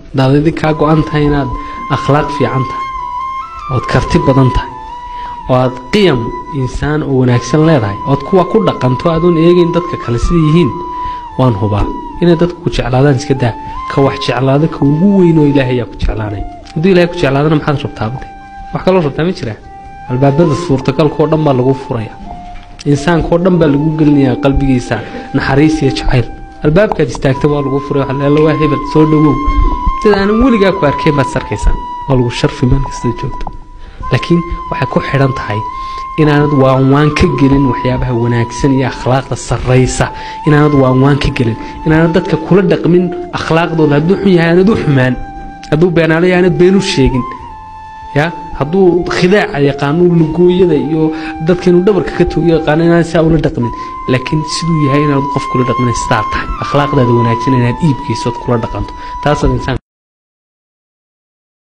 hadaad idin kaa go-an tahay inaad akhlaaq fiican tahay ood karti badan tahay oo aad qiyam insaan oo wanaagsan leedahay ood kuwa ku dhaqanto adoon eegayn dadka kale sida yihiin waan hubaa inay dadku ku jeclaadaan iska daa ka wax jeclaada ka ugu weyn oo ilaahay ayaa ku jeclaanay hadduu ilahay ku jeclaadana maxaad rabtaabade wax kaloo rabtaa ma jiraa albaabada suurtagalkaoo dhan baa lagu furaya insaankaoo dhan baa lagu gelinayaa qalbigiisa naxariis iyo jacayl albaabkaad istaagta waa lagu furay alla waa hebel soo dhowow sida aanan weligaa ku arkeen baad sarkaysaa waa lagu sharfi meel kasta joogto laakiin waxay ku xidhan tahay inaanad waanwaan ka gelin waxyaabaha wanaagsan iyo akhlaaqda sarraysa inaanad waanwaan ka gelin inaanad dadka kula dhaqmin akhlaaqdooda hadduu xun yahay aanad u xumaan hadduu beenaalo yahay aanad been u sheegin ya hadduu khidaaca yaqaano lugooyada iyo dadka inuu dhabarka ka togo yaqaano inaan saa ula dhaqmin laakiin siduu yahay inaad qof kula dhaqmin sidaa tahay akhlaaqdaada wanaagsan inaad iibkaysood kula dhaqanto taasaad insaan